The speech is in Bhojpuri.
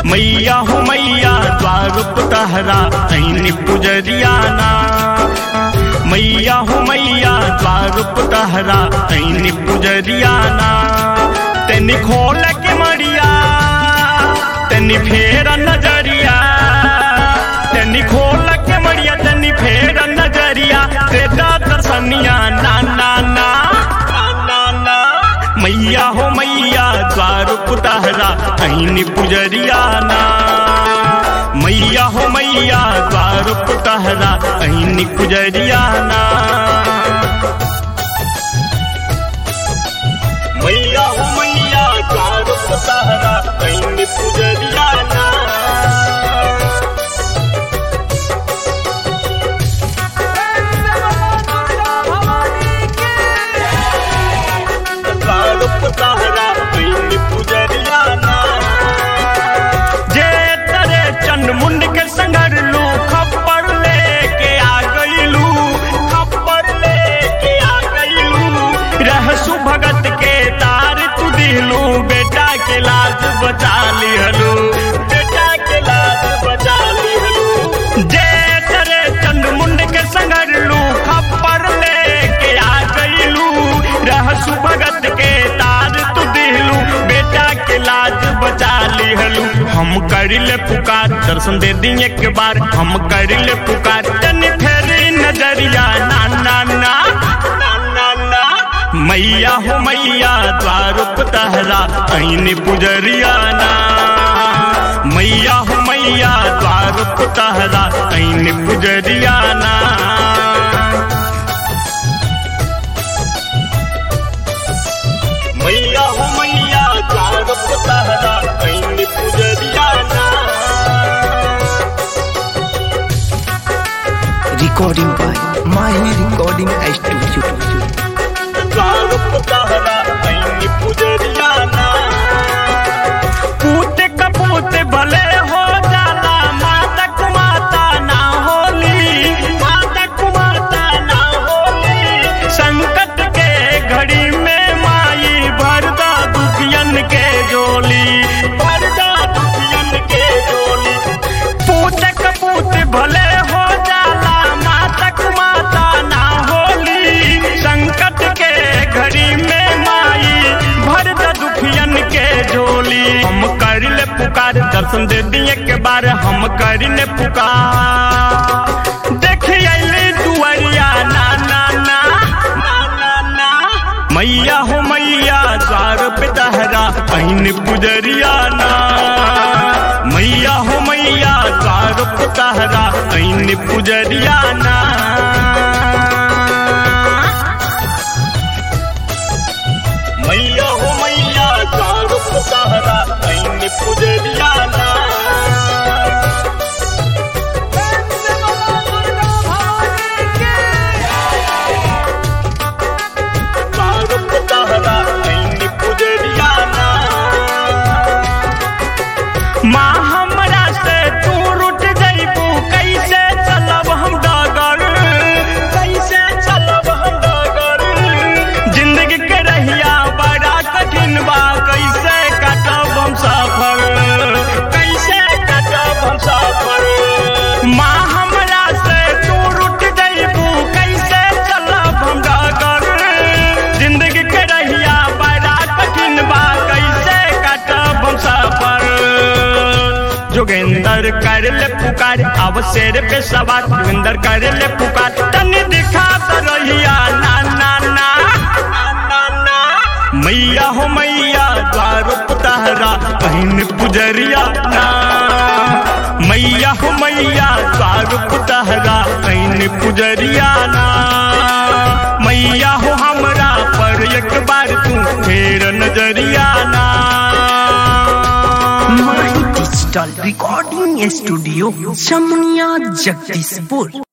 मैया हो मैया द्वारुप तहरा ऐन पुजरियाना मैया हो मैया द्वारुप तहरा ऐन पुजरियाना तेनी खोल के मरिया तेनी फेर नजरिया तेनी खोल के मरिया तेनी फेर नजरिया तेरा दर्शनिया ना ना ना ना ना मैया हो मैया द्वारुप तहरा ऐन पुजरियाना मैया हो मैया द्वारुप तहरा ऐन पुजरियाना मैया हो मैया द्वारुप तहरा ऐन पुजरियाना द्वारुप तहरा ऐन पुजरियाना जे तरे चंड मुंड के संगर लू खप्पर लेके आ गईलू खप्पर लेके आ गईलू रहसु भगत के तार तू दिलू बेटा के लाज बचा लिहलू बेटा के लाज बचा लिहलू जे तरे चंड मुंड के संगर लू खप्पर लेके आ गईलू रहसु भगत के तार तू दिलू बेटा के लाज बचा लिहलू हम करिले पुकार दर्शन दे दी एक बार हम करिले पुकार तनी फेरी नजरिया ना ना ना ना ना ना मैया हो मैया द्वारुप तहरा ऐन पुजरिया ना मैया हो मैया द्वारुप तहरा ऐन पुजरिया ना मैया हो मैया द्वारुप तहरा ऐन पुजरियाना recording by Mahi Recording Studio. द्वारुप तहरा ऐन पुजरियाना पूत कपूत भले हो जाला माता कुमाता ना होली माता कुमाता ना होली संकट के घड़ी में माई भरदा दुखियन के जोली भरदा दुखियन के जोली पूत कपूत भले हो जाला माता कुमाता ना होली संकट के घड़ी में माई भरदा दुखियन के जोली हम करिले पुकार दर्शन दे दिए के बार हम करिले पुकार देखी अली दुआरिया ना ना ना ना ना ना मैया हो मैया द्वार पे तहरा ऐन पुजरिया ना मैया हो मैया द्वार पे तहरा ऐन पुजरिया ना मैया हो मैया द्वार पे तहरा ऐन पुजरिया ना द्वारुप तहरा ऐन पुजरियाना माँ हमरा से तू रुट जइबू कैसे चलब हम डगर कैसे चलब हम डगर जिंदगी के रहिया बड़ा कठिन बा कैसे कटब हम सफर कैसे कटब हम सफर माँ हमरा से तू रुट जइबू कैसे चलब हम डगर जिंदगी के रहिया बड़ा कठिन बा कैसे कटब हम सफर जोगेंदर कर ले पुकार अब शेर पे सवार जोगेंदर कर ले पुकार तनी दिखा तो रहिया ना ना ना ना ना ना मैया हो मैया द्वारुप तहरा बहन पुजरिया ना मैया हो मैया द्वारुप तहरा बहन पुजरिया ना मैया हो हमरा पर एक बार तू फेर नजरिया ना Mahi Digital Recording Studio, Jamnia Jagdishpur.